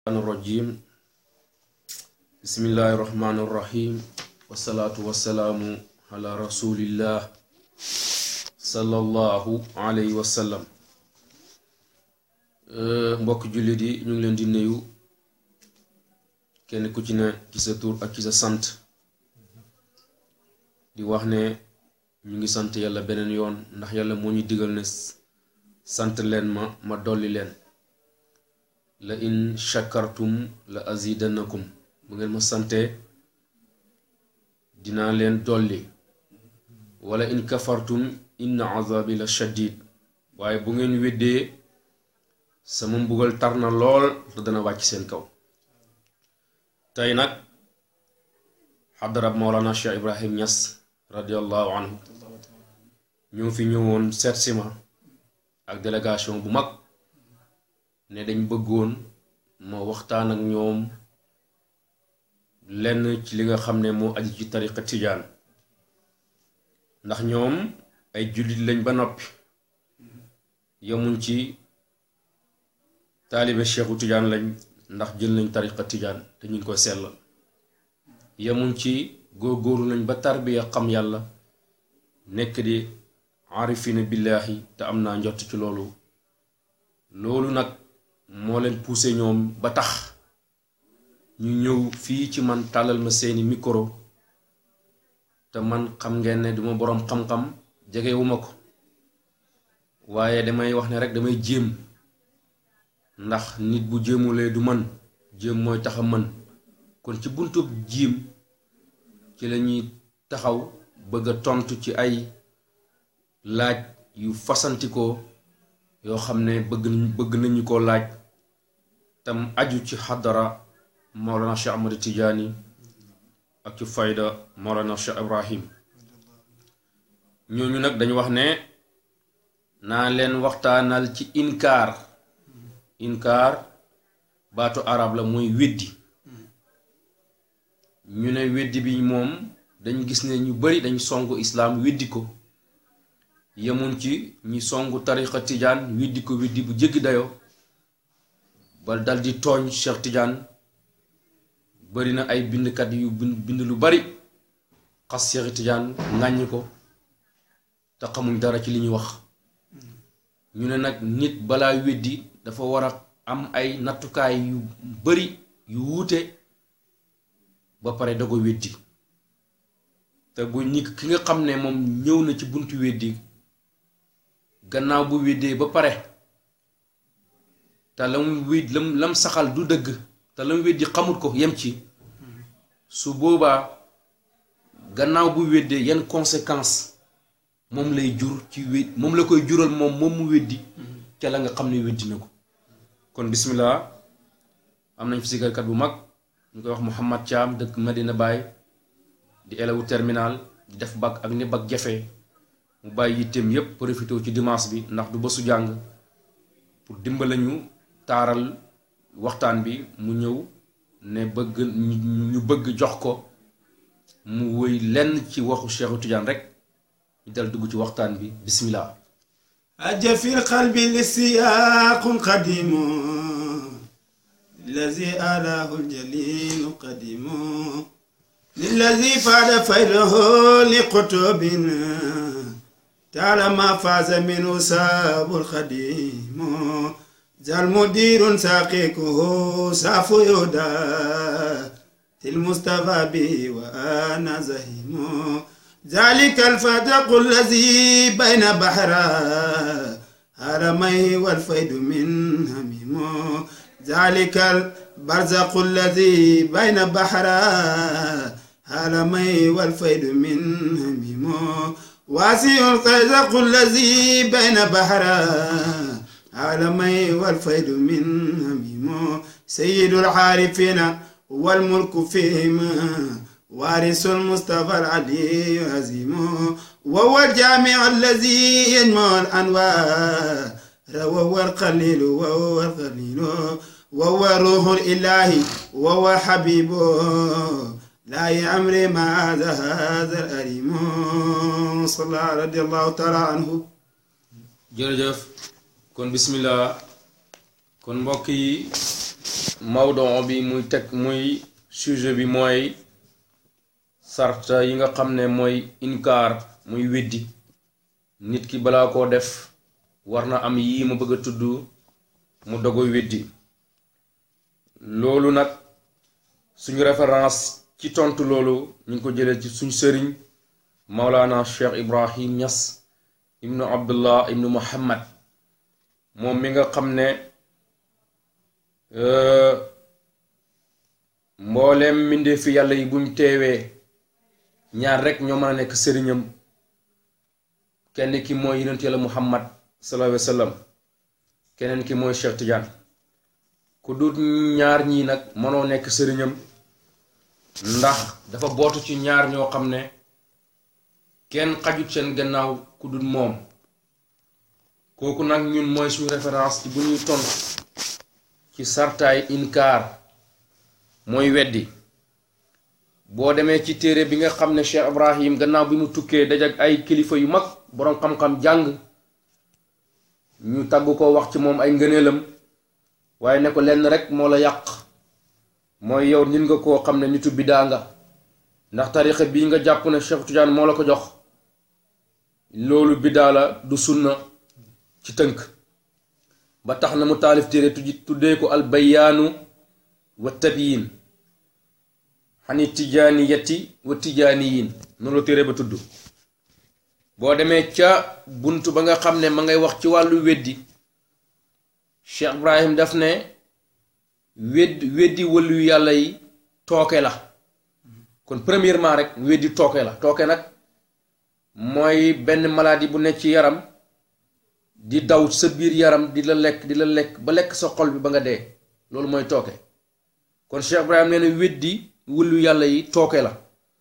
الرجيم بسم الله الرحمن الرحيم والصلاة والسلام على رسول الله صلى الله عليه وسلم mbokk jullit yi ñu ngi leen di nuyu kenn ku ci ne ci sa tur ak ci sa sant di wax ne ñu ngi sant yàlla beneen yoon ndax yàlla moo ñu digal ne sant leen ma ma dolli leen la in shakartum la azidannakum bu ngeen ma sante dinaa leen dolli wala in kafartum inna azabi la shadid waaye bu ngeen weddee sama mbugal tar na lool te dana wàcc seen kaw tey nag xadarab Mawlana Cheikh Ibrahim Niass radiallahu anhu ñoo fi ñëwoon seet si ma ak délégation bu mag ne dañ bëggoon ma waxtaan ak ñoom lenn ci li nga xam ne moo aju ci tariqa tijaan ndax ñoom ay jullit lañ ba noppi yemuñ ci taalibe cheikhu tijaan lañ ndax jël nañ tariqa tijaan te ñu ngi koy sellal yemuñ ci góorgóorlu nañ ba tarbiya xam yàlla nekk di arifina billaahi te am naa njott ci loolu loolu nag moo leen poussé ñoom ba tax ñu ñëw fii ci man tàllal ma seeni micro te man xam ngeen ne duma boroom xam-xam jegewuma ko waaye damay wax ne rek damay jéem ndax nit bu jéemulee du mën jéem mooy tax a mën kon ci buntub jiim ci lañuy taxaw bëgg a tontu ci ay laaj yu fasantikoo yoo xam ne bëgg nañ bëgg nañu ko laaj tam aju ci xadara Mawlana Cheikh Ahmad Tijaani ak ci fayda Mawlana Cheikh Ibrahim ñooñu nag dañu wax ne naa leen waxtaanal ci inkaar inkaar baatu arab la mooy weddi ñu ne weddi bi moom dañ gis ne ñu bari dañ songu islaam weddi ko yemuñ ci ñi songu tariqa tijaan weddi ko weddi bu jéggi dayoo ba dal di tooñ Cheikh Tijaan bari na ay bindkat yu bind lu bari xas Cheikh Tijaan ŋàññi ko te xamuñ dara ci li ñuy wax ñu ne nag nit balaa weddi dafa war a am ay nattukaay yu bari yu wuute ba pare da ko weddi te bu ñi ki nga xam ne moom ñëw na ci buntu weddi gannaaw bu weddee ba pare te lam wéd lam lam saxal du dëgg te lam weddi xamut ko yem ci su boobaa gannaaw bu weddee yan conséquence moom lay jur ci wéd moom la koy jural moom moom mu weddi ca la nga xam ne weddi na ko kon bismillah am nañ fi sikarkat bu mag ñu koy wax Mouhamad Thiam dëkk Medina Baye di élève terminal di def bac ak ni bac jafe mu bàyyi yitteem yépp profité ci dimanche bi ndax du bésu jàng pour dimbala ñu taaral waxtaan bi mu ñëw ne bëgg ñu bëgg jox ko mu woy lenn ci waxu Cheikhu Tidiane rek ñu dal dugg ci waxtaan bi bismillah أجى في القلب لسياق قديم الذي آلاه الجليل قديم للذي فاد فيره لقطب تعالى ما فاز منه ساب الخديم زال مدير ساقيكه ساف يهدى المصطفى به وأنا زهيم ذلك الفتق الذي بين بحرا هرميه والفيد من هميم ذلك البرزق الذي بين بحرا هرميه والفيد من هميم واسع القزق الذي بين بحرا عالمي والفيد من هميم سيد العارفين والملك فيهما وارث المصطفى العلي عزيم وهو الجامع الذي يجمع الانوار وهو القليل وهو القليل وهو روح الاله وهو حبيبه لا يأمر ما هذا هذا الأريم صلى الله رضي الله تعالى عنه jërëjëf kon bismillah kon mbokk yi mawdon bi muy teg muy sujet bi mooy sarta yi nga xam ne mooy inkaar muy weddi nit ki balaa koo def war na am yii ma bëgg a tudd mu dogoy weddi loolu nag suñu référence ci tontu loolu ñu ngi ko jëlee ci suñ sëriñ Maulana Cheikh Ibrahim Niass ibnu Abdullah ibnu Muhammad moom mi nga xam ne mbooleem mbindeefi yàlla yi buñ teewee ñaar rekk ñoo mën a nekk sëriñam kenn ki mooy yonent yàlla Muhammad sallallahu alayhi wa sallam keneen ki mooy Cheikh Tidiane ku dut ñaar ñii nag mënoo nekk sëriñam ndax dafa bootu ci ñaar ñoo xam ne kenn xajut seen gannaaw ku dut moom kooku nag ñun mooy suñu référence ci bu ñuy tontu ci sartaay inkaar mooy weddi boo demee ci téere bi nga xam ne Cheikh Ibrahim gannaaw bi mu tukkee dajak ay kilifa yu mag boroom xam-xam jàng ñu tagg ko wax ci moom ay ngëneelam waaye ne ko lenn rek moo la yàq mooy yow nit nga koo xam ne nitu bidaa nga ndax tarixa bii nga jàpp ne Cheikh Tidiane moo la ko jox loolu bidaa la du sunna ci tënk ba tax na mu taalif téere tuddee ko al bayaanu wa tabyin xani tijaaniyati wa tijaaniyin noonu la téere ba tudd boo demee ca bunt ba nga xam ne ma ngay wax ci wàllu weddi Cheikh Ibrahim daf ne weddi weddi wëllu yàlla yi tooke la kon premièrement rek weddi tooke la tooke nag mooy benn maladie bu nekk ci yaram di daw sa biir yaram di la lekk di la lekk ba lekk sa xol bi ba nga dee loolu mooy tooke kon Cheikh Ibrahim nee na weddi wëllu yàlla yi tooke la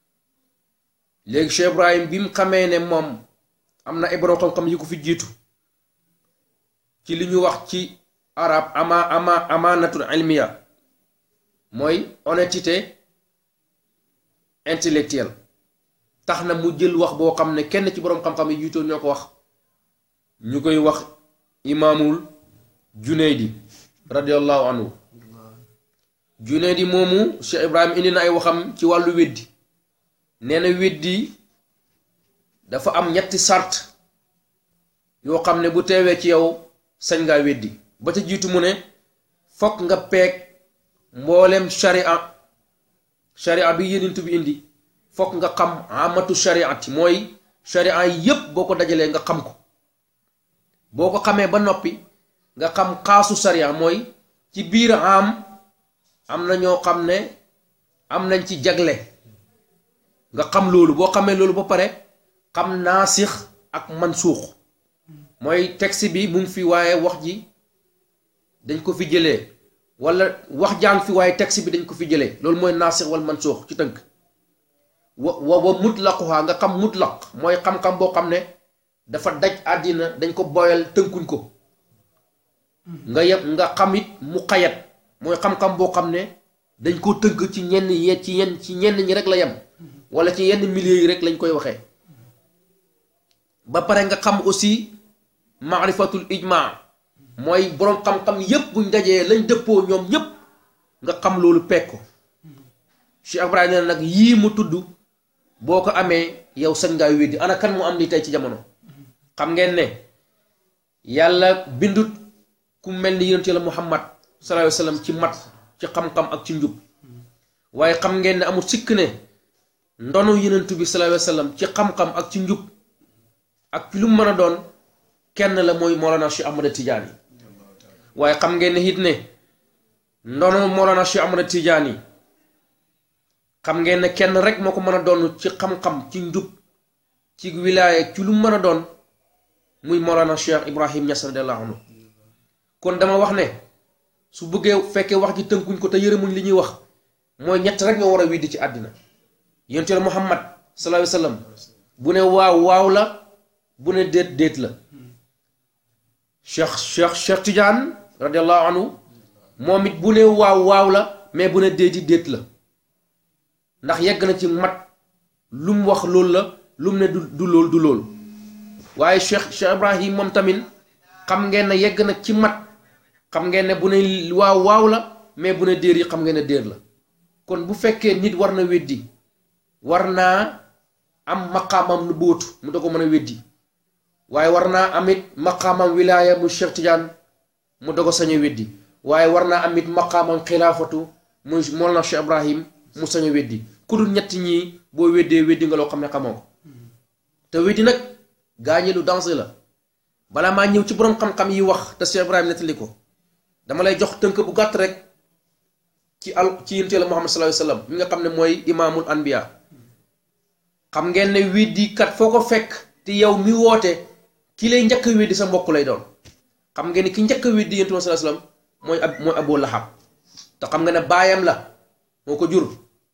léegi Cheikh Ibrahim bi mu xamee ne moom am na ay borom xam-xam yi ko fi jiitu ci li ñu wax ci arab ama ama amaanatul ilmiya mooy honnêteté intellectuelle tax na mu jël wax boo xam ne kenn ci boroom xam-xam yi jiitoo ñoo ko wax ñu koy wax imaamul junaydi radiallahu anhu junaydi moomu Cheikh Ibrahim indi na ay waxam ci wàllu weddi nee na weddi dafa am ñetti sart yoo xam ne bu teewee ci yow sañ ngaa weddi ba ca jiitu mu ne fokk nga peeg mboolem sharia sharia bi yénintu bi indi fokk nga xam amatu shariati mooy sharia yépp boo ko dajalee nga xam ko boo ko xamee ba noppi nga xam xaasu sharia mooy ci biir am am na ñoo xam ne am nañ ci jagle nga xam loolu boo xamee loolu ba pare xam naasix ak mansuux mooy texte bi mu ngi fi waaye wax ji dañ ko fi jëlee wala wax jàng fi waaye texte bi dañ ko fi jëlee loolu mooy naasix wal mansuux ci tënk wa wa wa mutlaquha nga xam mutlaq mooy xam-xam boo xam ne dafa daj àddina dañ ko boyal tënkuñ ko nga yeb nga xam it mu xayat mooy xam-xam boo xam ne dañ ko tënk ci ñenn ye ci yenn ci ñenn ñi rek la yem wala ci yenn milieu yi rek lañ koy waxee ba pare nga xam aussi maarifatul ijma mooy boroom xam-xam yépp buñ dajee lañ dëppoo ñoom ñépp nga xam loolu pekk ko Cheikh Ibrahima nee na nag yii mu tudd boo ko amee yow sañ ngaa weddi ana kan mu am li tey ci jamono xam ngeen ne yàlla bindut ku mel ni yonent yàlla Muhammad sallallahu alayhi wa sallam ci mat ci xam-xam ak ci njub waaye xam ngeen ne amul sikk ne ndonu yonent bi sallallahu alayhi wa sallam ci xam-xam ak ci njub ak ci lu mu mën a doon kenn la mooy Mawlana Cheikh Ahmada Tidiane waaye xam ngeen ne it ne ndono Mawlana Cheikh Ahmada Tidiane xam ngeen ne kenn rek moo ko mën a doon ci xam-xam ci njub ci wilaaya ci lu mu mën a doon muy Mawlana Cheikh Ibrahim Niass radiyallahu anhu kon dama wax ne su bëggee fekkee wax ji tënkuñ ko te yërëmuñ li ñuy wax mooy ñett rek ñoo war a widdi ci àddina yonent Yàlla Muhammad sallallahu alayhi wa sallam bu ne waaw waaw la bu ne déet déet la cheikh cheikh cheikh Tidiane radiallahu anhu moom it bu ne waaw waaw la mais bu ne déeti déet la ndax yegg na ci mat lu mu wax loolu la lu mu ne du du lool du lool waaye cheikh cheikh Ibrahim moom tamit xam ngeen ne yegg na ci mat xam ngeen ne bu ne waaw waaw la mais bu ne déer yi xam nga ne déer la kon bu fekkee nit war na weddi war naa am maqaamam nu bóotu mu da ko mën a weddi waaye war naa amit maqaamam wilaaya mu Cheikh Tidiane mu da ko sañ a weddi waaye war naa amit maqaamam xilaafatu muy Mawlana Cheikh Ibrahim mu sañ a weddi ku dul ñett ñii boo weddee weddi nga loo xam ne xamoo ko te weddi nag gaañi lu danger la balaa maa ñëw ci boroom xam-xam yi wax te Cheikh Ibrahim nettali ko dama lay jox tënk bu gàtt rek ci al ci yonent Yàlla Muhammad sallallahu alayhi wa sallam mi nga xam ne mooy imaamul anbiya xam ngeen ne weddi kat foo ko fekk te yow mi woote ki lay njëkk a weddi sa mbokk lay doon xam ngeen ne ki njëkk a weddi yonent bi sallallahu alayhi wa sallam mooy ab mooy Abu Lahab te xam nga ne baayam la moo ko jur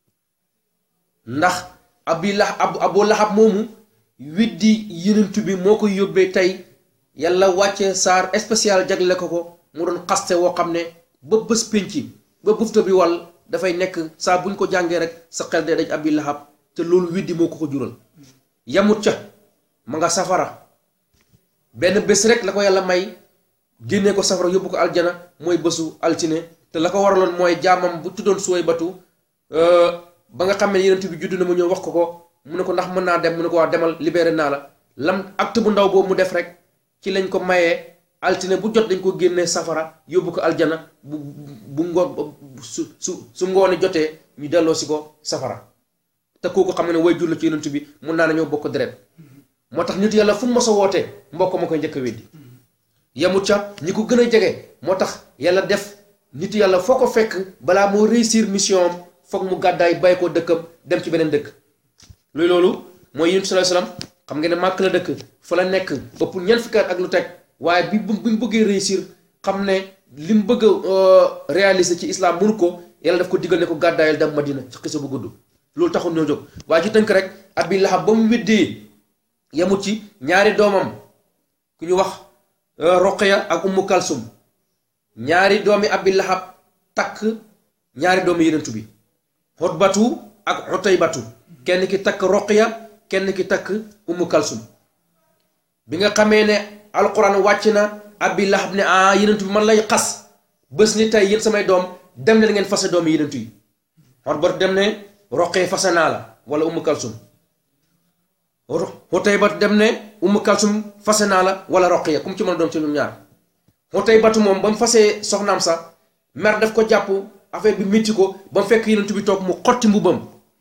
ndax abi lah ab Abu Lahab moomu weddi yonent bi moo ko yóbbee tey yàlla wàcce saar spécial jagle ko ko mu doon xaste woo xam ne ba bés pénc ba bufta bi wal dafay nekk saa buñ ko jàngee rek sa xel de daj abi lahab te loolu widdi moo ko ko jural yamut ca ma nga safara benn bés rek la ko yàlla may génnee ko safara yóbbu ko aljana mooy bésu altine te la ko waraloon mooy jaamam bu tuddoon suway batu ba nga xam ne yenent bi judd na mu ñëw wax ko ko mu ne ko ndax mën naa dem mu ne ko waa demal libéré naa la lam acte bu ndaw boobu mu def rek ci lañ ko mayee altine bu jot dañ ko génnee safara yóbbu ko aljana bu bu ngoon su su su ngoone jotee ñu delloo si ko safara te kooku xam ne way jur la ci yonent bi mun naa nañoo bokk deret moo tax nit yàlla fu mu mos a wootee mbokk ma koy njëkk a weddi yemut ca ñi ko gën a jege moo tax yàlla def nit yàlla foo ko fekk balaa moo réussir mission am foog mu gàddaay bàyyi ko dëkkam dem ci beneen dëkk luy loolu mooy yonent sallallahu alayhi wasallam xam nga ne màkk la dëkk fa la nekk ëpp ñeent fukki at ak lu teg waaye bi bi mu bëggee réussir xam ne li mu bëgg a réaliser ci islam mënu ko yàlla daf ko digal ne ko gàddaayal dem Madina ci xisa bu gudd loolu taxul ñoo jóg waaye ci tënk rek Abi Lahab ba mu weddee yemut ci ñaari doomam ku ñu wax Roqaya ak Ummu Kalsum ñaari doomi Abi Lahab takk ñaari doomi yenentu bi Xutbatu ak Xutaybatu kenn ki takk Roqaya kenn ki takk Ummu Kalsum bi nga xamee ne alquran wàcc na Abi Lahab ne ah yenentu bi man lay xas bés ni tey yéen samay doom dem leen ngeen fase doomi yenentu yi Xutbatu dem ne Roqaya fase naa la wala Ummu Kalsum Xutaybatu dem ne Ummu Kalsum fase naa la wala Roqaya comme ci mën a doom ci ñoom ñaar Xutaybatu moom ba mu fasee soxnaam sax mer daf ko jàpp affaire bi métti ko ba mu fekk yenentu bi toog mu xotti mbubam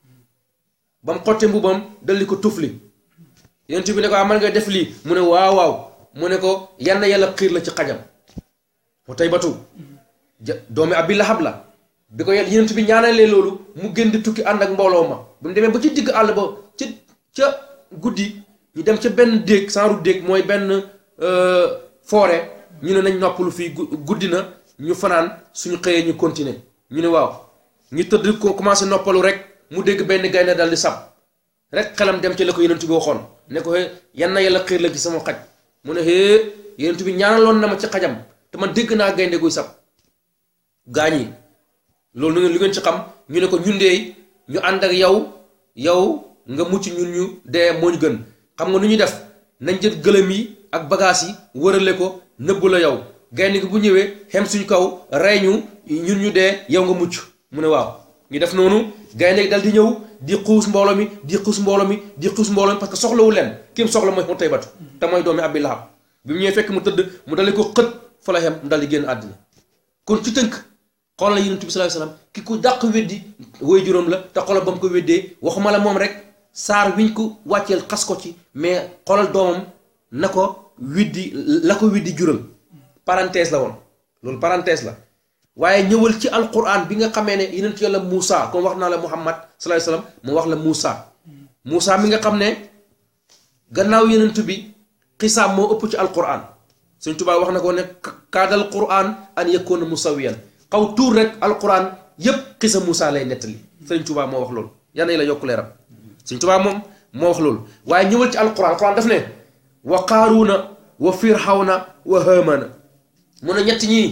ba mu xotti mbubam daldi ko tufli yenentu bi ne ko man nga def lii mu ne waaw waaw mu ne ko yann yàlla xiir la ci xajam Xutaybatu doomi Abi Lahab la bi ko yàlla yenentu bi ñaanalee loolu mu gën di tukki ànd ak mbooloo ma bi mu demee ba ci digg àll ba ci ca guddi ñu dem ca benn déeg saaru déeg mooy benn forêt ñu ne nañ noppalu fii guddi na ñu fanaan suñu xëyee ñu continuer ñu ne waaw ñu tëdd ko commencé noppalu rek mu dégg benn gaynde dal di sab rek xelam dem ci la ko yenentu bi waxoon ne ko yan na yàlla xiir la ci sama xaj mu ne hee yenentu bi ñaanaloon na ma ci xajam te man dégg naa gaynde guy sab gaañ yi loolu lu ngeen ci xam ñu ne ko ñun de ñu ànd ak yow yow nga mucc ñun ñu dee moo ñu gën xam nga nu ñuy def nañ jël gëlëm yi ak bagages yi wërale ko nëbbu la yow gaynde gi bu ñëwee xem suñu kaw rey ñu ñun ñu dee yow nga mucc mu ne waaw ñu def noonu gaynde gi dal di ñëw di xuus mbooloo mi di xuus mbooloo mi di xuus mbooloo mi parce que soxlawu leen kim soxla mooy Xutaybatu te mooy doomi Abi Lahab bi mu ñëwee fekk mu tëdd mu dal di ko xët fa la xem mu dal di génn àddina kon ci tënk xoolal Yonent bi sallallahu alayhi wasallam ki ku dàq weddi woy juróom la te xoolal ba mu ko weddee waxuma la moom rek saar wiñ ko wàcceel xas ko ci mais xoolal doomam na ko widdi la ko widdi jural parenthèse la woon loolu parenthèse la waaye ñëwal ci alquran bi nga xamee ne yeneen ci yàlla Moussa comme wax naa la Muhammad sallallahu alayhi wasallam mu wax la Moussa Moussa mi nga xam ne gannaaw yenentu bi xisaam moo ëpp ci alquran Sëñ Tuubaa wax na ko ne kaadal quran an yakuna musawiyan xaw tuur rek alquran yépp xisa Moussa lay nettali Sëñ Tuubaa moo wax loolu yal na la yokk leeram Sëñ Tuubaa moom moo wax loolu waaye ñëwal ci alquran alquran daf ne wa qaaruuna wa firxawna wa haamana mun a ñett ñii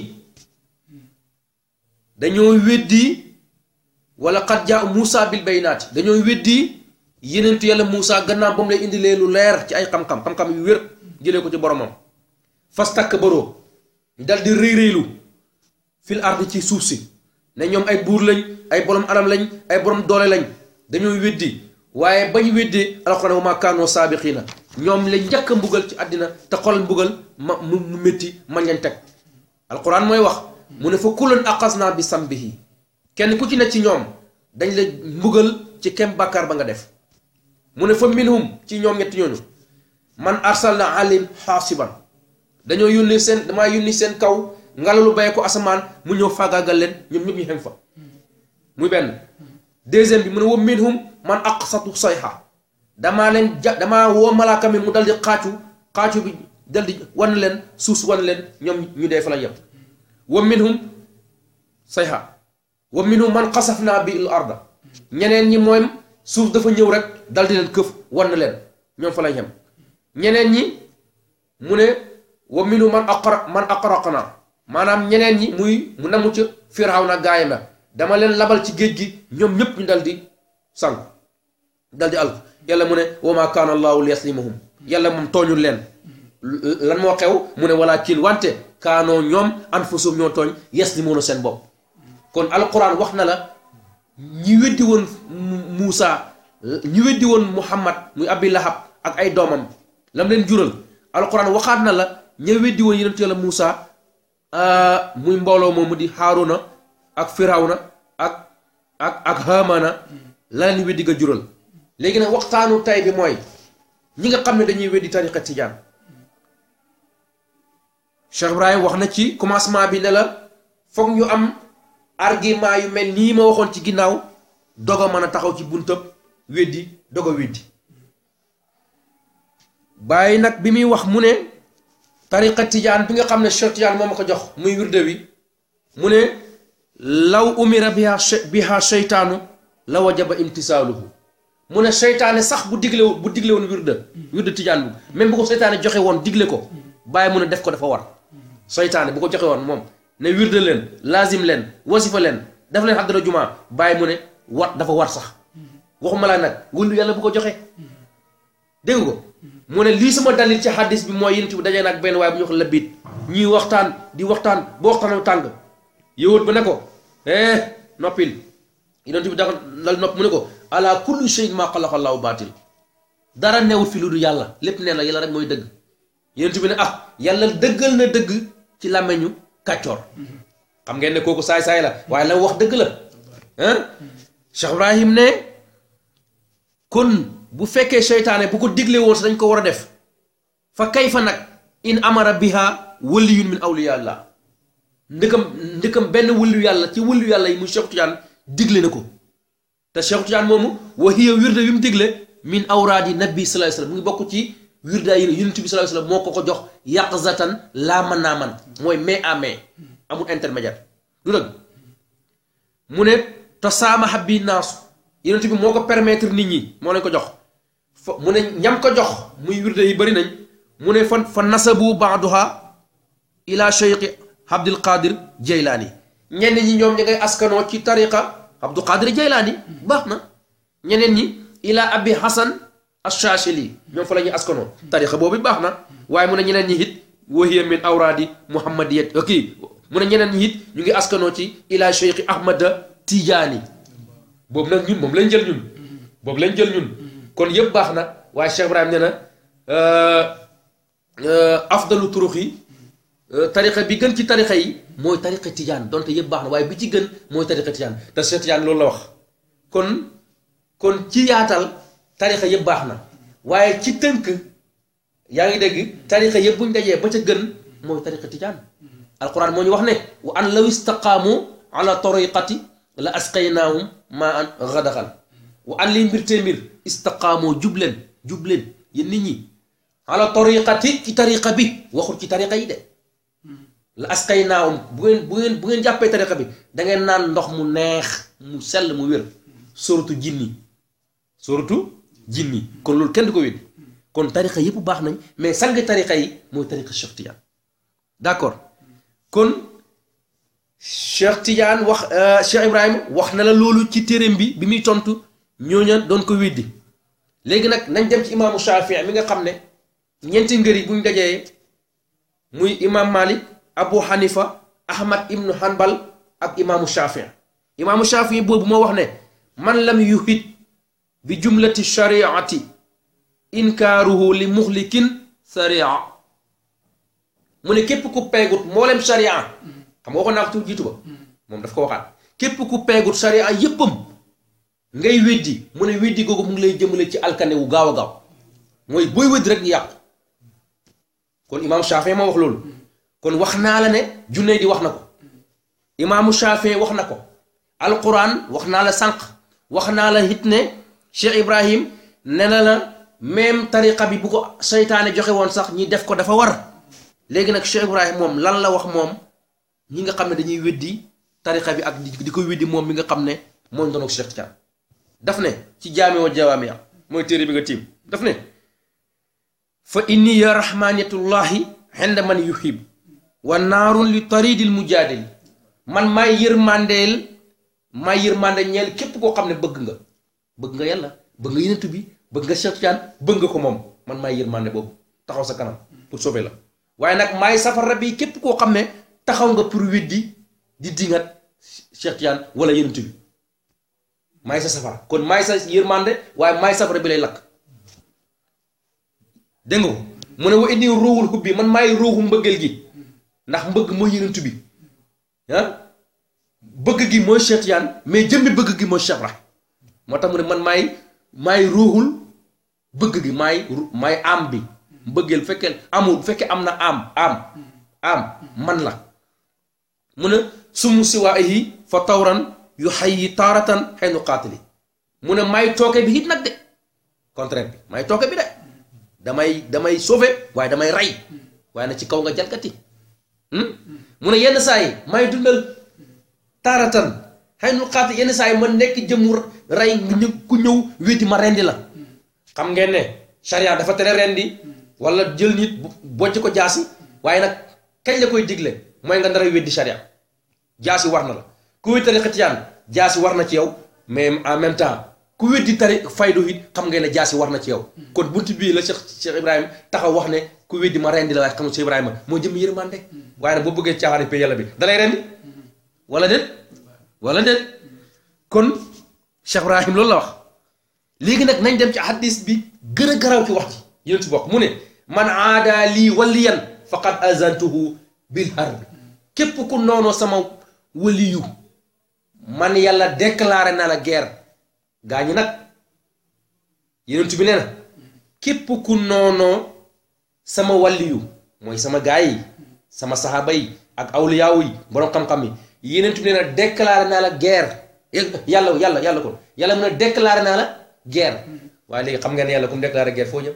dañoo weddi wala qad jaa Moussa bil baynaati dañoo weddi yenentu yàlla Moussa gannaaw ba mu lay indilee lu leer ci ay xam-xam xam-xam yu wér jëlee ko ci boromam fas takk baroo ñu dal di rëy rëylu fil ardi ci suuf si ne ñoom ay buur lañ ay borom alal lañ ay borom doole lañ dañoo weddi waaye bañ weddi alxuraan wa maa kaanoo saabiqiina ñoom lañ njëkk a mbugal ci àddina te xol mbugal ma mu mu métti man leen teg alxuraan mooy wax mu ne fa kullan aqasnaa bi sambihi kenn ku ci ne ci ñoom dañ la mbugal ci kem bàkkaar ba nga def mu ne fa minhum ci ñoom ñetti ñooñu man arsalna alim xaasiban dañoo yónni seen damaa yónni seen kaw ngelaw lu bàyyi ko asamaan mu ñëw faagaagal leen ñoom ñëpp ñu xem fa muy benn deuxième bi mu ne wa minhum man aqsatu sayha damaa leen ja damaa woo malaaka mi mu dal di xaacu xaacu bi dal di wan leen suuf si wan leen ñoom ñu dee fa la yem wa minhum sayha wa minhum man xasafnaa bi l arda ñeneen ñi mooy suuf dafa ñëw rek dal di leen këf wan leen ñoom fa la yem ñeneen ñi mu ne wa minhum man aqra man aqraqna maanaam ñeneen ñi muy mu namu ca Firawna gaayam la dama leen labal ci géej gi ñoom ñëpp ñu dal di sànq dal di alk yàlla mu ne wa ma kaana allahu liyaslimahum yàlla moom tooñul leen lan moo xew mu ne walakin wante kaanoo ñoom anfusum ñoo tooñ yaslimuuna seen bopp kon alquran wax na la ñi weddi woon Muusa ñi weddi woon Muhammad muy Abi Lahab ak ay doomam lam leen jural alquran waxaat na la ña weddi woon yonent yàlla Muusa muy mbooloo moomu di Haaruna ak Firawna ak ak ak Haamana la leen weddi nga jural léegi nag waxtaanu tay bi mooy ñi nga xam ne dañuy weddi tariqa tijaan Cheikh Ibrahim wax na ci commencement bi ne la foog ñu am argument yu mel nii ma waxoon ci ginnaaw dogo mën a taxaw ci buntab weddi dogo weddi bàyyi nag bi muy wax mu ne tariqa tijaan bi nga xam ne Cheikh Tijaan moo ma ko jox muy wirde wi mu ne law umira biha biha seytaanu la wajaba imtisaaluhu mu ne seytaane sax bu digle bu digle woon wirde wirde tijaan bu même bu ko seytaane joxe woon digle ko bàyyi mu ne def ko dafa war seytaane bu ko joxe woon moom ne wirde leen laazim leen wasifa leen def leen xaddara jumaa bàyyi mu ne war dafa war sax waxuma laa nag wëllu yàlla bu ko joxe dégg ko mu ne lii sama dalil ci xaddis bi mooy yonent bi dajee nag benn waaye bu ñu wax labit ñuy waxtaan di waxtaan ba waxtaan tàng yowut ba ne ko eh noppil yonent bi dafa dal nopp mu ne ko ala kulli shay'in maa xalaqa Allahu baatil dara newut fi lu du yàlla lépp nee na yàlla rek mooy dëgg yonent bi ne ah yàlla dëggal na dëgg ci làmmeñu kàccoor xam ngeen ne kooku saay-saay la waaye la wax dëgg la ah Cheikh Ibrahim ne kon bu fekkee seytaane bu ko digle woon si dañ ko war a def fa kayfa nag in amara biha waliyun min awliyallah ndëkkam ndëkkam benn wëllu yàlla ci wëllu yàlla yi muy Cheikh Tidiane digle na ko te Cheikh Tidiane moomu wa hiya wirde bi mu digle min awraadi nabi sallallahu alayhi wasallam mu ngi bokk ci wirda yi yonent bi sallallahu alayhi wasallam moo ko ko jox yaqzatan laa man naa man mooy main à main amul intermédiaire du dëgg mu ne te saama habbi naasu yonent bi moo ko permettre nit ñi moo leen ko jox fa mu ne ñam ko jox muy wirde yi bëri nañ mu ne fa fa nasabu baaduha ila cheikh abdul qadir jaylaani ñenn ñi ñoom ñi ngay askanoo ci tariqa abdul qadir jaylaani baax na ñeneen ñi ila abi hasan ashashili ñoom fa la ñuy askanoo tariqa boobu baax na waaye mu ne ñeneen ñi it wahiya min awraadi muhammadiyat kii mu ne ñeneen ñi it ñu ngi askanoo ci ila cheikh ahmada tijaani boobu nag ñun moom lañ jël ñun boobu lañ jël ñun kon yëpp baax na waaye Cheikh Ibrahim nee na afdalu turux yi tariqa bi gën ci tariqa yi mooy tariqa tijaan donte yëpp baax na waaye bi ci gën mooy tariqa tijaan te Cheikh Tijaan loolu la wax kon kon ci yaatal tariqa yëpp baax na waaye ci tënk yaa ngi dégg tariqa yëpp buñ dajee ba ca gën mooy tariqa tijaan alquran moo ñu wax ne wa an law istaqaamu ala tariqati la asqaynaahum maa an gadaxal wa an liy mbir tee mbir istaqaamoo jubleen jubleen yéen nit ñi ala tariqati ci tariqa bi waxul ci tariqa yi de la asqaynaahum bu ngeen bu ngeen bu ngeen jàppee tariqa bi da ngeen naan ndox mu neex mu sell mu wér suratu jinni suratu jinni kon loolu kenn du ko wéddi kon tariqa yëpp baax nañ mais sang tariqa yi mooy tariqa Cheikh Tidiane d'accord kon Cheikh Tidiane wax Cheikh Ibrahima wax na la loolu ci téereem bi bi muy tontu ñooña doon ko weddi léegi nag nañ dem ci imaamu Shafii mi nga xam ne ñeenti ngër yi buñ dajee muy imaam Malik Abu Hanifa Ahmad ibnu Hanbal ak imaamu Shafii imaamu Shafii boobu moo wax ne man lam yuhit bi jumlati shariati inkaaruhu li muxlikin saria mu ne képp ku peegut mboolem sharia xam nga waxoon naa ko ci jiitu ba moom daf ko waxaat képp ku peegut sharia yéppam ngay weddi mu ne weddi googu mu ngi lay jëmale ci alkane wu gaaw a gaaw mooy booy weddi rek yàqu kon imaamu Shafii ma wax loolu kon wax naa la ne junne di wax na ko imaamu Shafii wax na ko alquran wax naa la sànq wax naa la it ne Cheikh Ibrahim ne na la même tariqa bi bu ko seytaane joxe woon sax ñi def ko dafa war léegi nag Cheikh Ibrahim moom lan la wax moom ñi nga xam ne dañuy weddi tariqa bi ak di ko weddi moom mi nga xam ne moo doon ak Cheikh Tidiane daf ne ci jaami wa jawaami mooy téere bi nga tiim daf ne fa inni ya rahmaniyatullahi xenda man yuhib wa naarun li taridil mujaadil man maay yërmandeel maay yërmande ñeel képp koo xam ne bëgg nga bëgg nga yàlla bëgg nga yenentu bi bëgg nga Cheikh Tidiane bëgg nga ko moom man maay yërmande boobu taxaw sa kanam pour sauver la waaye nag maay safara bi képp koo xam ne taxaw nga pour weddi di dingat Cheikh Tidiane wala yenentu bi maay sa safara kon maay sa yërmande waaye maay safara bi lay lakk dégg nga ko mu ne wa indi ruuxul xubbi man maay ruuxu mbëggeel gi ndax mbëgg mooy yenentu bi ah bëgg gi mooy Cheikh Tidiane mais jëmmi bëgg gi mooy Cheikh Ibrahim moo tax mu ne man maay maay ruuxul bëgg gi maay maay am bi mbëggeel bu fekkee amul bu fekkee am na am am am man la mu ne sumu siwaayi fa tawran yu xay yi taaratan xëy nu qaatili mu ne maay tooke bi it nag de contraire bi maay tooke bi de damay damay sauver waaye damay rey waaye na ci kaw nga jalgati mu ne yenn saa yi may dundal taaratan xëy nu xaati yenn saa yi ma nekk jëmu rey ku ñëw wéeti ma rendi la xam ngeen ne charia dafa tere rendi wala jël nit bojj ko jaasi waaye nag kañ la koy digle mooy nga ndara weddi charia jaasi war na la ku weddi tariqa tijaan jaasi war na ci yow mais en même temps ku weddi tari faydu it xam ngeen ne jaasi war na ci yow kon bunt bii la Cheikh Cheikh Ibrahima taxaw wax ne ku weddi ma rendi la waaye xam nga Cheikh Ibrahima moo jëm yërmande waaye nag boo bëggee caaxaari pay yàlla bi dalay rendi wala déet wala déet kon Cheikh Ibrahim loolu la wax léegi nag nañ dem ci hadis bi gën a garaw ci wax ji yéen ci bokk mu ne man aada lii waliyan faqad azantuhu bil harbi képp ku noonoo sama waliyu man yàlla déclaré na la guerre gaa ñi nag yenentu bi nee na képp ku noonoo sama waliyu mooy sama gaa yi sama saxaaba yi ak awliyaawu yi boroom xam-xam yi yenentu bi nee na déclaré naa la guerre yàlla yàlla yàlla kon yàlla mun a déclaré naa la guerre waaye léegi xam ngeen ne yàlla ku mu déclaré guerre foo jëm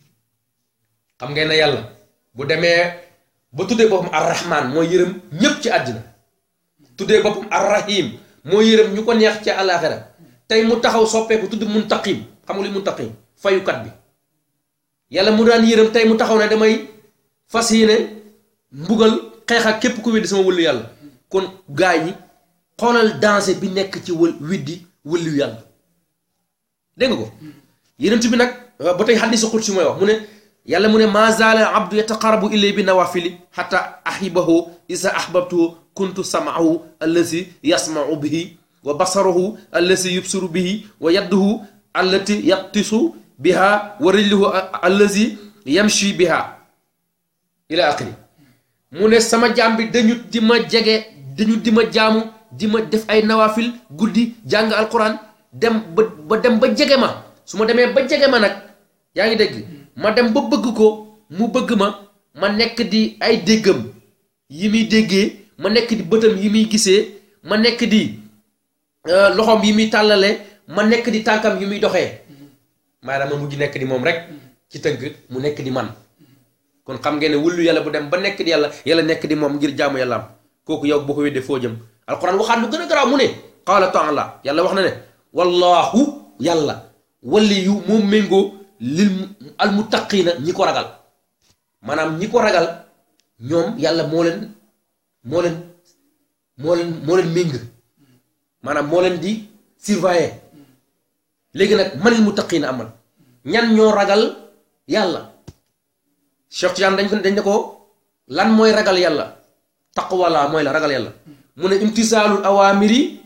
xam ngeen ne yàlla bu demee ba tuddee boppam arrahman mooy yërëm ñépp ci àddina tuddee boppam arrahim mooy yërëm ñu ko neex ci àllaaxira tey mu taxaw soppeeku tudd muntaqim xam nga li muntaqim fayukat bi yàlla mu daan yërëm tey mu taxaw ne damay fas yéene mbugal xeex ak képp ku weddi sama wëllu yàlla kon gaay yi xoolal danger bi nekk ci wël widdi wëllu yàlla dégg nga ko yenent bi nag ba tey xaddisu xut si mooy wax mu ne yàlla mu ne ma zaala abdu yataqarabu ilay bi nawafili xata ahibahu isa ahbabtuhu kuntu samaahu allazi yasmau bihi wa basarahu allazi yubsiru bihi wa yadduhu allati yaqtisu biha wa rijluhu allazi yamshi biha ila axiri mu ne sama jaam bi dañu di ma jege dañu di ma jaamu di ma def ay nawafil guddi jàng alquran dem ba ba dem ba jege ma su ma demee ba jege ma nag yaa ngi dégg ma dem ba bëgg ko mu bëgg ma ma nekk di ay déggam yi muy déggee ma nekk di bëtam yi muy gisee ma nekk di loxoom yi muy tàllale ma nekk di tànkam yi muy doxee maanaam ma mujj nekk di moom rek ci tënk mu nekk di man kon xam ngeen ne wullu yàlla bu dem ba nekk di yàlla yàlla nekk di moom ngir jaamu yàlla am kooku yow boo ko weddee foo jëm alquran waxaat lu gën a garaaw mu ne qaala taala yàlla wax na ne wallahu yàlla wali yu moom méngoo lil almuttaqiina ñi ko ragal maanaam ñi ko ragal ñoom yàlla moo leen moo leen moo leen moo leen méng maanaam moo leen di surveiller léegi nag manil muttaqiina amal ñan ñoo ragal yàlla Cheikh Tidiane dañ ko dañ ne ko lan mooy ragal yàlla taqwa la mooy la ragal yàlla mu ne imtisaalul awaamiri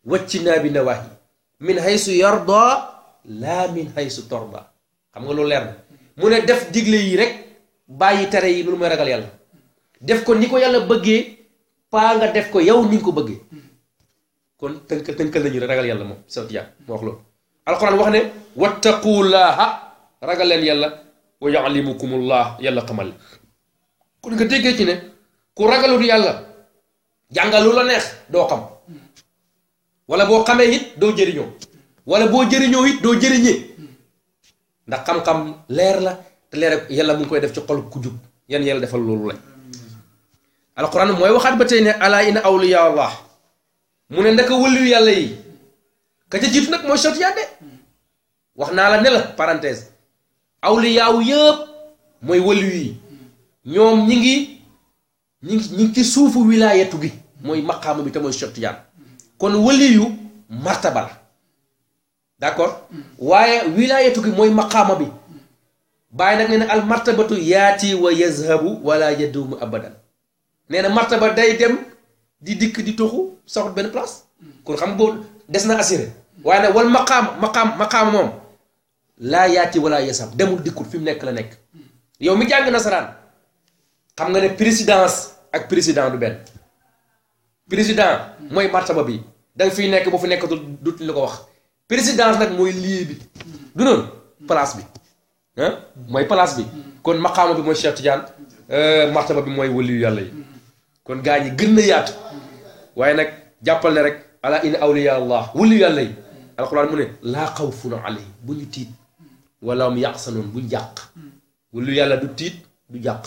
wajtinaabi nawaahi min haysu yarda laa min haysu torda xam nga loolu leer na mu ne def digle yi rek bàyyi tere yi loolu mooy ragal yàlla def ko ni ko yàlla bëggee paa nga def ko yow ni nga ko bëggee kon tënk tënkal nañu ragal yàlla moom sawti yaa moo wax loolu alquran wax ne wattaqullaha ragal leen yàlla wa yalimukumullah yàlla xamal kon nga déggee ci ne ku ragalut yàlla jàngal lu la neex doo xam wala boo xamee it doo jëriñoo wala boo jëriñoo it doo jëriñee ndax xam-xam leer la te leer yàlla mu ngi koy def ci xol ku jub yan yàlla defal loolu lañ alquran mooy waxaat ba tey ne ala inna awliya allah mu ne ndaka wëllu yàlla yi ka ca jiitu nag mooy sot yàdde wax naa la ne la parenthèse awliyaaw yëpp mooy wëllu yi ñoom ñi ngi ñi ngi ñi ngi ci suufu wilaayatu gi mooy maqaama bi te mooy sot yaan kon wëli yu martaba la d'accord waaye wilaayatu gi mooy maqaama bi bàyyi nag nee na al martabatu yaati wa yazhabu wala yadumu abadan nee na martaba day dem di dikk di toxu saxut benn place kon xam nga boobu des na assuré waaye nag wal maqaam maqaam maqaama moom laa yaati wala yazhab demul dikkul fi mu nekk la nekk yow mi jàng nasaraan xam nga ne présidence ak président du benn président mooy martaba bi da nga fiy nekk boo fi nekk du du la ko wax présidence nag mooy lii bi du noonu place bi ah mooy place bi kon maqaama bi mooy Cheikh Tidiane martaba bi mooy waliyu yàlla yi kon gaa ñi gën na yaatu waaye nag jàppal ne rek ala inna awliya allah waliyu yàlla yi alquran mu ne laa xawfun alayhim bu ñu tiit wala hum yaxsanoon bu ñu jàq waliyu yàlla du tiit du jàq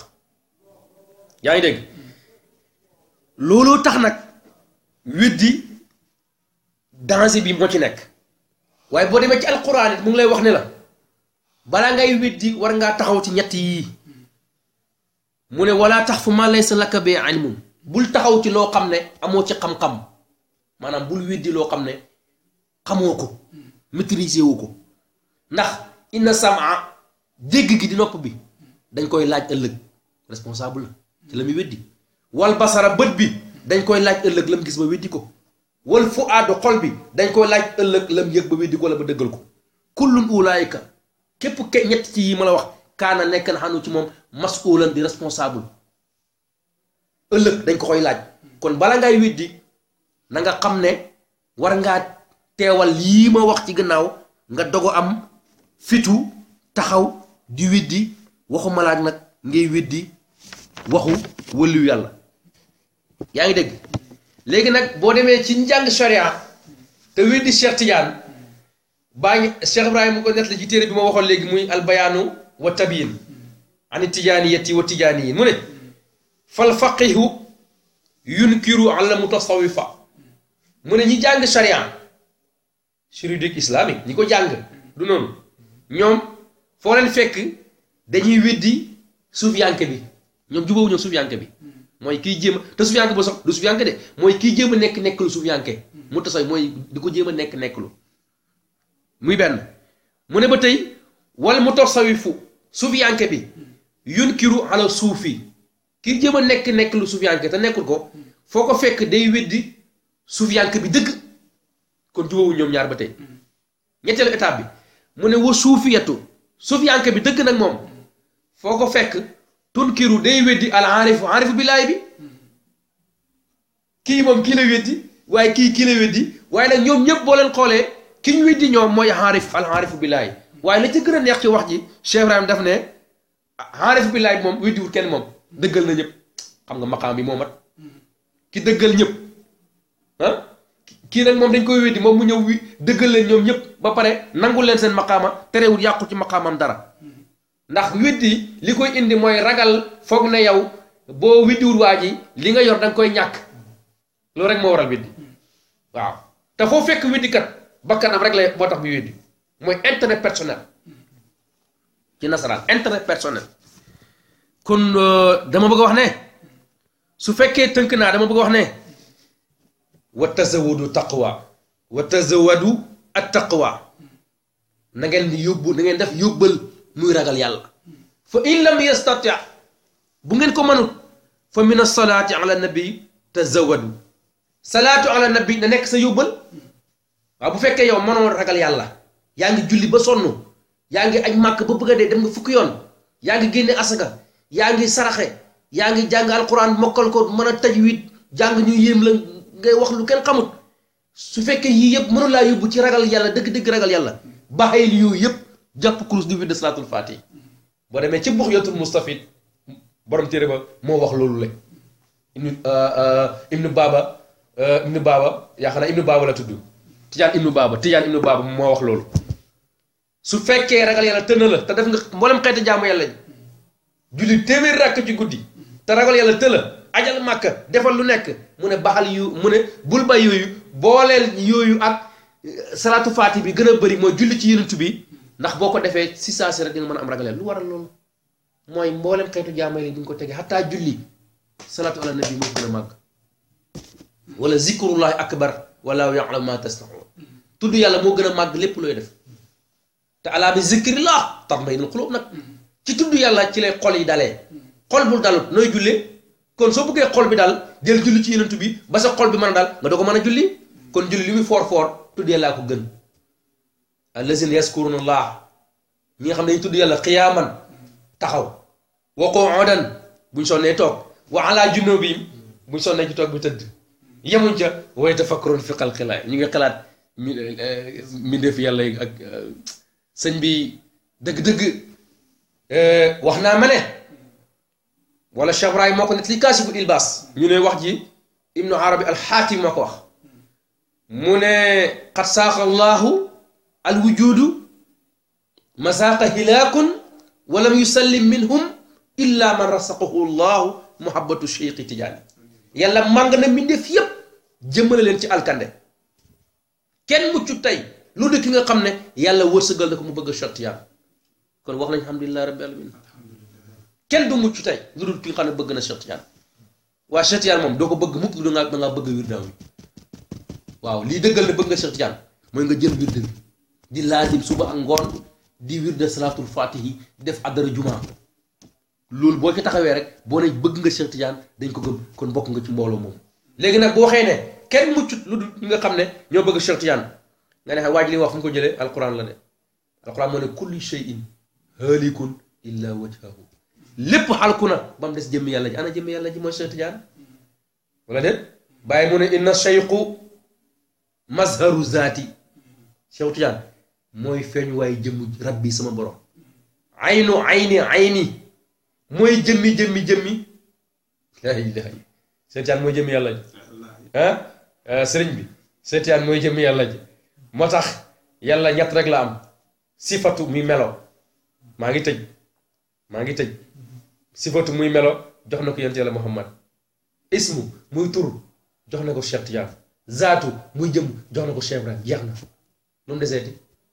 yaa ngi dégg looloo tax nag weddi danger bi moo ci nekk waaye boo demee ci alquran it mu ngi lay wax ne la balaa ngay weddi war ngaa taxaw ci ñett yii mu ne wala tax fu ma laysa laka bi ilmun bul taxaw ci loo xam ne amoo ci xam-xam maanaam bul weddi loo xam ne xamoo ko maîtriser wu ko ndax inna sama dégg gi di nopp bi dañ koy laaj ëllëg responsable la ci la muy weddi wal basara bët bi dañ koy laaj ëllëg lam gis ba weddi ko wal fu aadu xol bi dañ koy laaj ëllëg lam yëg ba weddi ko wala ba dëggal ko kullun ulaayika képp ke ñett ci yi ma la wax kaana nekk na xanu ci moom masulan di responsable ëllëg dañ ko koy laaj kon bala ngay weddi na nga xam ne war ngaa teewal lii ma wax ci gannaaw nga dogo am fitu taxaw di weddi waxu malaak nag ngay weddi waxu wëliw yàlla yaa ngi dégg léegi nag boo demee ci njàng sharia te weddi Cheikh Tidiane baa ngi Cheikh Ibrahima ko net la ci téere bi ma waxoon léegi muy albayaanu wa tabiin ani tijaaniyati wa tijaaniyin mu ne fal faqihu yunkiru ala mutasawifa mu ne ñi jàng sharia juridique islamique ñi ko jàng du noonu ñoom foo leen fekk dañuy weddi suufiyanke bi ñoom jubóowu ñoom suufiyanke bi mooy kiy jéem a te suufiyanke ba sax du suufiyanke de mooy kiy jéem a nekk nekk lu suufiyanke mu tasaw mooy di ko jéem a nekk nekk lu muy benn mu ne ba tey wal mutasawifu suufiyanke bi yunkiru ala suufi kiy jéem a nekk nekk lu suufiyanke te nekkul ko foo ko fekk day weddi suufiyanke bi dëgg kon jubóowu ñoom ñaar ba tey ñetteelu étape bi mu ne wa suufiyatu suufiyanke bi dëgg nag moom foo ko fekk tunkiru day weddi al aarifu aarifu billaay bi kii moom kii la weddi waaye kii kii la weddi waaye nag ñoom ñëpp boo leen xoolee ki ñu weddi ñoom mooy aarif al aarifu billaay waaye la ci gën a neex ci wax ji Cheikh Ibrahim daf ne aarifu billaay bi moom weddiwul kenn moom dëggal na ñëpp xam nga maqaam bi moo mat ki dëggal ñëpp ah kii nag moom dañ koy weddi moom mu ñëw wi dëggal leen ñoom ñëpp ba pare nangul leen seen maqaama terewul yàqu ci maqaamam dara ndax weddi li koy indi mooy ragal foog ne yow boo weddiwul waa ji li nga yor da nga koy ñàkk loolu rek moo waral weddi waaw te foo fekk weddikat bakkanam rek la moo tax bi weddi mooy intérêt personnel ci nasaraan intérêt personnel kon dama bëgg a wax ne su fekkee tënk naa dama bëgg a wax ne wa tazawadu taqwa wa tazawadu at taqwa na ngeen di yóbbu na ngeen def yóbbal muy ragal yàlla fa in lam yastati bu ngeen ko mënut fa min asalaati ala nabi tazawadu salaatu ala nabi na nekk sa yóbbal waaw bu fekkee yow mënoo ragal yàlla yaa ngi julli ba sonn yaa ngi aj màkk ba bëgg a dee dem nga fukki yoon yaa ngi génne asaka yaa ngi saraxe yaa ngi jàng alquran mokkal ko mën a tajwid jàng ñu yéem la ngay wax lu kenn xamut su fekkee yii yëpp mënu laa yóbbu ci ragal yàlla dëgg-dëgg ragal yàlla bàyyil yooyu yëpp jàpp kurus di wird salaatul faatihi boo demee ci buxyatul mustafid borom téere ba moo wax loolu la ibnu ibnu baaba ibnu baaba yaakaar naa ibnu baaba la tudd tijaan ibnu baaba tijaan ibnu baaba moo wax loolu su fekkee ragal yàlla tënna la te def nga mboolem xeeti jaamu yàlla julli téeméer rakk ci guddi te ragal yàlla tëla ajal màkka defal lu nekk mu ne baxal yu mu ne bul ba yooyu booleel yooyu ak salaatu faati bi gën a bëri mooy julli ci yonent bi ndax boo ko defee si saa si rek di nga mën a am ragal yàlla lu waral loolu mooy mboolem xeetu jaamu yàlla di nga ko tege xataa julli salaatu ala nabi moo gën a màgg wala zikrullahi akbar wala ya'lamu ma tasnaun tudd yàlla moo gën a màgg lépp looy def te alaa bi zikrillah tatma'innul qulub nag ci tudd yàlla ci lay xol yi dalee xol bul dalut nooy jullee kon soo bëggee xol bi dal jël julli ci yenentu bi ba sa xol bi mën a dal nga doo ko mën a julli kon julli li muy foor foor tudd yàllaa ko gën allazina yaskuruna allah ñi nga xam ne dañu tudd yàlla xiyaaman taxaw wa qu'udan buñ sonnee toog wa ala junubihim buñ sonnee ci toog bi tëdd yemuñ ca wa yatafakkarun fi xalqillaah ñu ngi xalaat mi mbindeef yàlla yi ak sëñ bi dëgg-dëgg wax naa ma ne wala Cheikh Ibrahim moo ko net li kaasiful ilbaas ñu ne wax ji ibnu arabi alxaatim moo ko wax mu ne qad saaqa allahu alwujudu masaaqa hilaakun walam yusallim minhum illa man rasaqahu llahu muhabbatu cheikhi tijaani yàlla màng na mbindeef yépp jëmmale leen ci alkande kenn muccu tey lu dul ki nga xam ne yàlla wërsëgal na ko mu bëgg a Cheikh Tijaan kon wax nañ alhamdulilah rabbi alamin kenn du mucc tey lu dul ki nga xam ne bëgg na Cheikh Tijaan waa Cheikh Tijaan moom doo ko bëgg mukk lu nga da ngaa bëgg wirdaam wi waaw lii dëggal ne bëgg nga Cheikh Tijaan mooy nga jël wirde bi di laazim suba ak ngoon di wirde salaatul fatihi di def addara jumaa loolu boo ci taxawee rek boo ne bëgg nga Cheikh Tijaan dañ ko gëm kon bokk nga ci mbooloo moom léegi nag boo waxee ne kenn muccut lu dul ñi nga xam ne ñoo bëgg Cheikh Tijaan nga ne waaj li wax fu mu ko jëlee alquran la de alquran moo ne kulli shay'in haalikun illa wajhahu lépp xalku na ba mu des jëmmi yàlla ji ana jëmmi yàlla ji mooy Cheikh Tidiane wala déet bàyyi mu ne inna cheikhu mazharu zaati Cheikh Tidiane mooy feeñ waaye jëmmu rabbi sama borom aynu ayni ayni mooy jëmmi jëmmi jëmmi laa ilaaha Cheikh Tidiane mooy jëmmi yàlla ji ah sëriñ bi Cheikh Tidiane mooy jëmmi yàlla ji moo tax yàlla ñett rek la am sifatu muy melo maa ngi tëj maa ngi tëj sifatu muy melo jox na ko yonent yàlla muhammad ismu muy tur jox na ko Cheikh Tidiane zaatu muy jëm jox na ko Cheikh Ibrahim jeex na lu mu deseeti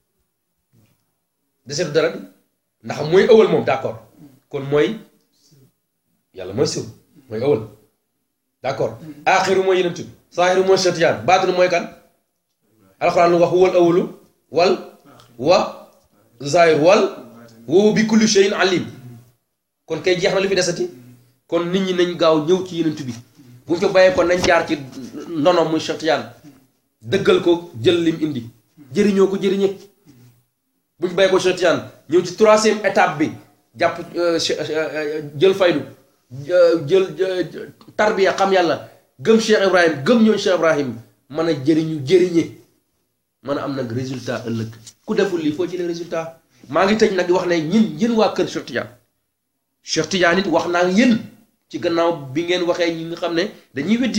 deseetu dara di ndax mooy ëwal moom d'accord kon mooy yàlla mooy siw mooy ëwal d'accord aaxiru mooy yenent bi saaxiru mooy Cheikh Tidiane baatinu mooy kan alxuraan lu wax wal awalu wal wa zaahir wal woowu bi kulli shay'in alim kon kay jeex na lu fi desati kon nit ñi nañ gaaw ñëw ci yenent bi bu ñu ko bàyyee kon nañ jaar ci ndono muy Cheikh Tidiane dëggal ko jël lim indi jëriñoo ko jëriñe bu ñu bàyyee ko Cheikh Tidiane ñëw ci troisième étape bi jàpp jël faydu jël tarbiya xam yàlla gëm Cheikh Ibrahim gëm ñooñu Cheikh Ibrahim mën a jëriñu jëriñe mën a am nag résultat ëllëg ku deful lii foo jëlee résultat maa ngi tëj nag di wax ne ñin yéen waa kër Cheikh Tidiane Cheikh Tidiane it wax naa yéen ci gannaaw bi ngeen waxee ñi nga xam ne dañuy weddi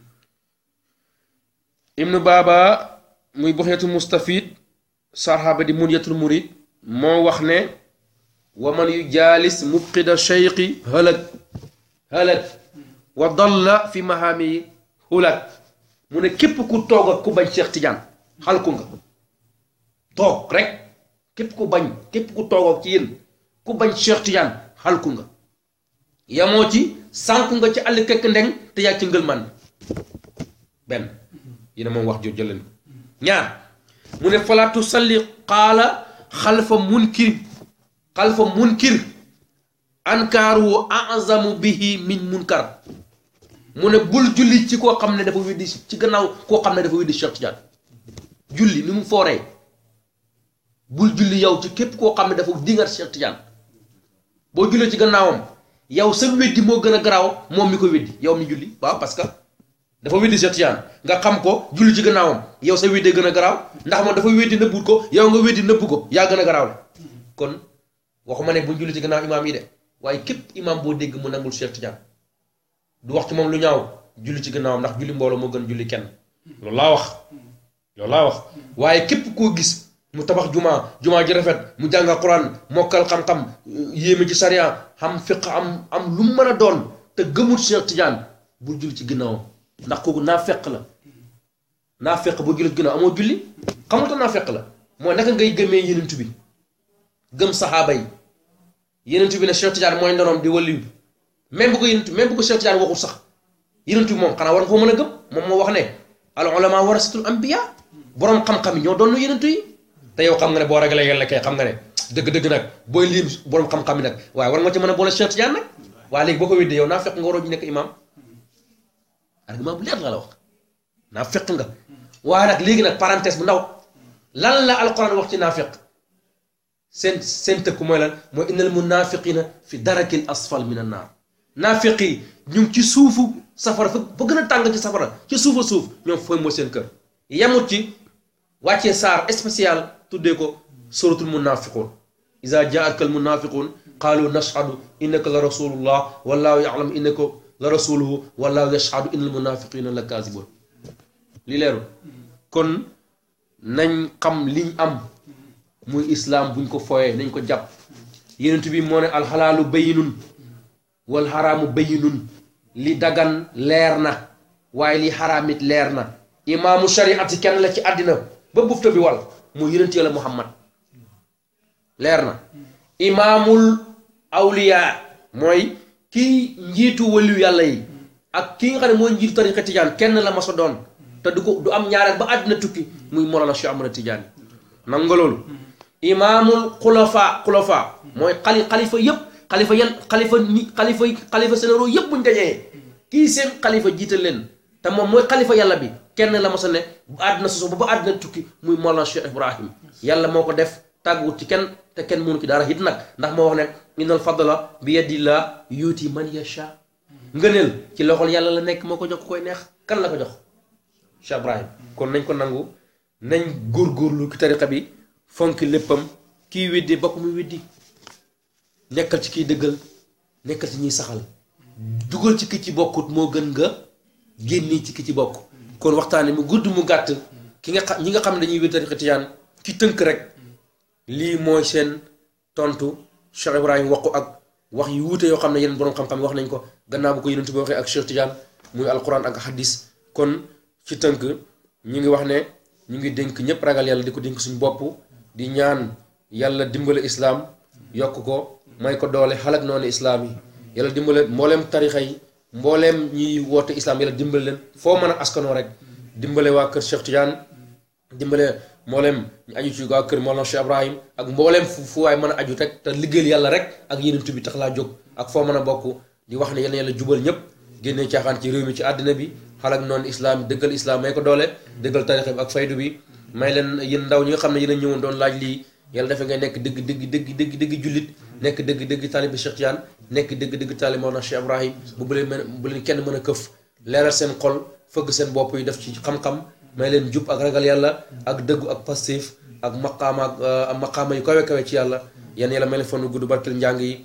ibnu baaba muy buxeetu mustafid sarxaaba di munyatul murid moo wax ne wa man yu jaalis mubqida cheyqi halak halak wa dalla fi mahaami hulak mu ne képp ku toog ak ku bañ Cheikh Tidiane xalku nga toog rek képp ku bañ képp ku toog ak ci yéen ku bañ Cheikh Tidiane xalku nga yamoo ci sànku nga ci àll kekk ndeng te yaa ci ngëlman benn yéena moom wax jot jëleen ko ñaar mu ne falaa tusalli qaala xalfa munkir xalfa munkir ankaaru azamu bihi min munkar mu ne bul julli ci koo xam ne dafa weddi ci gannaaw koo xam ne dafa weddi Cheikh Tidiane julli ni mu fooree bul julli yow ci képp koo xam ne dafa dingat Cheikh Tidiane boo jullee ci gannaawam yow sa weddi moo gën a garaaw moom mi ko weddi yow mi julli waaw parce que dafa weddi Cheikh Tidiane nga xam ko julli ci gannaawam yow sa weddee gën a garaaw ndax moom dafa weddi nëbbut ko yow nga weddi nëbb ko yaa gën a garaaw la kon waxuma ne bu julli ci gannaaw imaam yi de waaye képp imaam boo dégg mu nangul Cheikh Tidiane du wax ci moom lu ñaaw julli ci gannaawam ndax julli mbooloo moo gën julli kenn loolu laa wax loolu laa wax waaye képp koo gis mu tabax jumaa jumaa ji rafet mu jàng Alxuraan mokkal xam-xam yéeme ci sariya xam fiq am am lu mu mën a doon te gëmul Cheikh Tidiane bul julli ci gannaawam ndax kooku naa feq la naa feq boo julli ci gannaaw amoo julli xamul tax naa feq la mooy naka ngay gëmee yenentu bi gëm saxaaba yi yenentu bi ne Cheikh Tidiane mooy ndonoom di waliyu même bu ko yenentu même bu ko Cheikh Tidiane waxul sax yenentu bi moom xanaa war nga ko mën a gëm moom moo wax ne al ulama warasatul anbiya boroom xam-xam yi ñoo doon yenentu yi te yow xam nga ne boo ragalee yàlla kay xam nga ne dëgg-dëgg nag booy lim boroom xam-xam yi nag waaye war nga ci mën a boole Cheikh Tidiane nag waaye léegi boo ko weddee yow naa fekk nga waroo ñu nekk imam argument bu leer la la wax naa fekk nga waaye nag léegi nag parenthèse bu ndaw lan la alquran wax ci naafiq seen seen tëkku mooy lan mooy innal munafiqina fi darakil asfal min an naar naafiq yi ñu ngi ci suufu safara fa fa gën a tàng ci safara ci suufa suuf ñoom fooy mooy seen kër yemut ci wàccee saar spécial tuddee ko suratul munafiqun iza jaaka al munafiqun qaalu nashhadu innaka la rasulullah wallahu ya'lamu innaka la rasuluhu wallahu yashhadu innal munafiqina la kaazibun li leerul kon nañ xam liñ am muy islaam buñ ko fooyee nañ ko jàpp yenent bi moo ne alxalaalu bayinun wal xaraamu bayinun li dagan leer na waaye li xaraamit leer na imaamu shariati kenn la ci àddina ba bufta bi wal muy yenent yàlla muhammad leer na imaamul awliya mooy kii njiitu waliyu yàlla yi ak kii nga xam ne mooy njiitu tariqa tijaan kenn la ma sa doon te du ko du am ñaareel ba àddina tukki muy Mawlana Cheikh Ahmad Tidiane nan nga loolu imaamul xulafa xulafa mooy xali xalifa yëpp xalifa yan xalifa ni xalifa xalifa sénéro yëpp buñ dajee kii seen xalifa jiital leen te moom mooy xalifa yàlla bi kenn la ma sa ne bu àddina soso ba ba àddina tukki muy Mawlana Cheikh Ibrahim yàlla moo ko def tàgguwut ci kenn te kenn mënu ci dara hit nag ndax moo wax ne innal fadla bi yadillah yuuti man yasha ngëneel ci loxol yàlla la nekk moo ko jox ku koy neex kan la ko jox Cheikh Ibrahim kon nañ ko nangu nañ góorgóorlu ki tariqa bi fonki léppam kii weddi bokk muy weddi nekkal ci kiy dëggal nekkal ci ñuy saxal dugal ci ki ci bokkut moo gën nga génni ci ki ci bokk kon waxtaane mu gudd mu gàtt ki nga xam ñi nga xam ne dañuy wér tariqa tijaan ci tënk rek lii mooy seen tontu Cheikh Ibrahim wax ko ak wax yu wuute yoo xam ne yeneen boroom xam-xam wax nañ ko gannaaw bu ko yonent bi waxee ak Cheikh Tidiane muy alquran ak hadis kon ci tënk ñu ngi wax ne ñu ngi dénk ñëpp ragal yàlla di ko dénk suñu bopp di ñaan yàlla dimbale islaam yokk ko may ko doole xalak noonu islaam yi yàlla dimbale mbooleem tarixa yi mbooleem ñiy woote islaam yàlla dimbale leen foo mën a askanoo rek dimbale waa kër Cheikh Tidiane dimbale mbooleem ñu aju ci waa kër Mawlana Cheikh Ibrahim ak mbooleem fu fu waay mën a aju rek te liggéeyal yàlla rek ak yenentu bi tax laa jóg ak foo mën a bokk di wax ne yàlla yàlla jubal ñëpp génnee caaxaan ci réew mi ci àddina bi xalak noonu islaam dëggal islaam may ko doole dëggal tarixa bi ak faydu bi may leen yéen ndaw ñi nga xam ne yéen a ñëwoon doon laaj lii yàlla defe ngay nekk dëgg dëgg dëgg dëgg dëgg jullit nekk dëgg dëgg taalibi Cheikh Tidiane nekk dëgg dëgg taalibi Mawlana Cheikh Ibrahim bu bu leen mën bu leen kenn mën a këf leeral seen xol fëgg seen bopp yi def ci xam-xam may leen jub ak ragal yàlla ak dëggu ak pastéef ak maqaama ak maqaama yu kawe kawe ci yàlla yan yàlla may leen fan gudd barkeel njàng yi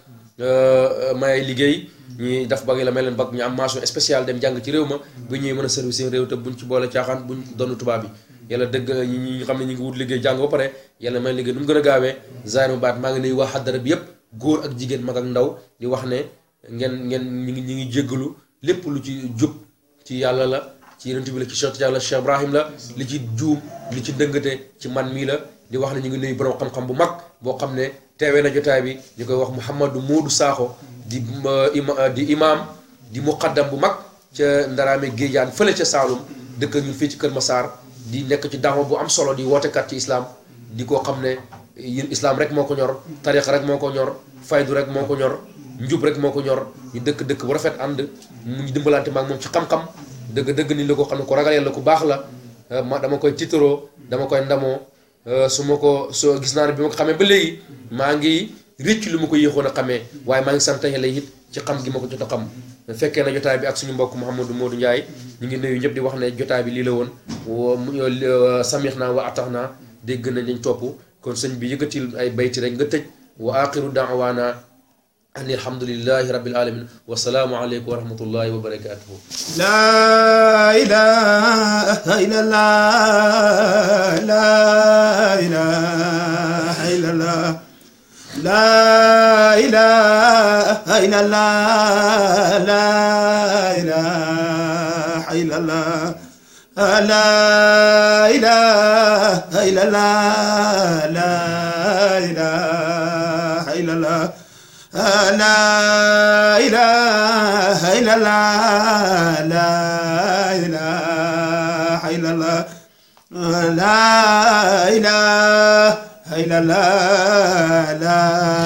may ay liggéey ñi daf bag la may leen bag ñu am mention spéciale dem jàng ci réew ma bu ñuy mën a service seen réew te buñ ci boole caaxaan buñ doonu tubaab bi yàlla dëgg ñi ñi xam ne ñu ngi wut liggéey jàng ba pare yàlla may liggéey nu mu gën a gaawee zaar mu baat maa ngi nuyu waa xaddara bi yépp góor ak jigéen mag ak ndaw di wax ne ngeen ngeen ñi ngi ñi ngi jéggalu lépp lu ci jub ci yàlla la ci yonent bi la ci Cheikh Tidiane la Cheikh Ibrahim la li ci juum li ci dëngate ci man mii la di wax ne ñu ngi nuyu borom xam-xam bu mag boo xam ne teewee na jotaay bi ñu koy wax Mouhamadou Modou Sakho di ima di imam di muqaddam bu mag ca Ndaraame Géejaan fële ca Saalum dëkk ñun fii ci Kër Massar di nekk ci daawa bu am solo di wootekat ci islam di koo xam ne yéen islam rek moo ko ñor tariqa rek moo ko ñor faydu rek moo ko ñor njub rek moo ko ñor ñu dëkk dëkk bu rafet ànd mu ñu dimbalante maag moom ci xam-xam dëgg dëgg ni la ko xam ne ko ragal yàlla ku baax la ma dama koy tiitaroo dama koy ndamoo su ma ko soo gis naa ne bi ma ko xamee ba léegi maa ngi rëcc lu ma ko yéexoon a xamee waaye maa ngi sant yàlla it ci xam gi ma ko jot a xam fekkee na jotaay bi ak suñu mbokk Mouhamadou Modou Ndiaye ñu ngi nuyu ñëpp di wax ne jotaay bi lii la woon samix naa wa atax naa dégg nañ dañ topp kon sëñ bi yëkkatil ay bayti rek nga tëj wa axiru daawaana an alhamdulillahi rabbil alamin wa salaamu aleykum wa rahmatullahi wa barakatuhu لا إله إلا الله لا إله إلا الله لا إله إلا الله لا إله إلا الله لا إله إلا الله لا إله إلا الله لا إله إلا الله لا إله إلا الله لا إله إلا الله لا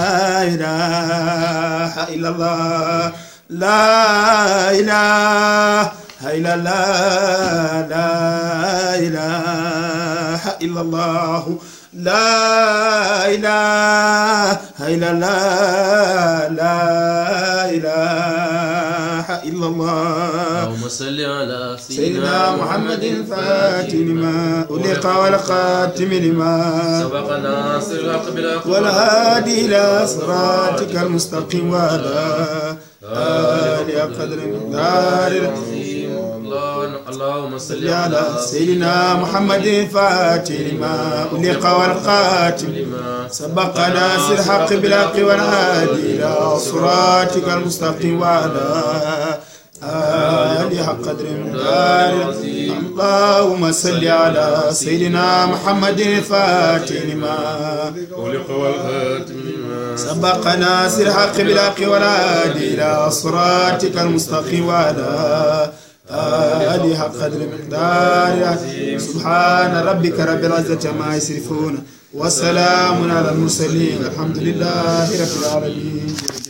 إله إلا الله لا إله إلا الله لا إله إلا الله لا إله إلا الله لا إله إلا الله اللهم صل على سيدنا محمد الفاتح لما أغلق والخاتم لما سبق ناصر الحق بالحق والهادي إلى صراطك المستقيم وعلى آله قدر مقدار العظيم الله- اللهم صل على على سيدنا محمد الفاتح لما أغلق والخاتم لما سبق ناس الحق بالحق والهادي إلى صراطك المستقيم وعلى آله حق قدر مقدار اللهم صل على سيدنا محمد الفاتح لما خلق والخاتم لما سبق ناس الحق بالحق والهادي إلى صراطك المستقيم وعلى آله حق قدر مقدار سبحان ربك رب العزة ما يصفون وسلام على المرسلين الحمد لله رب العالمين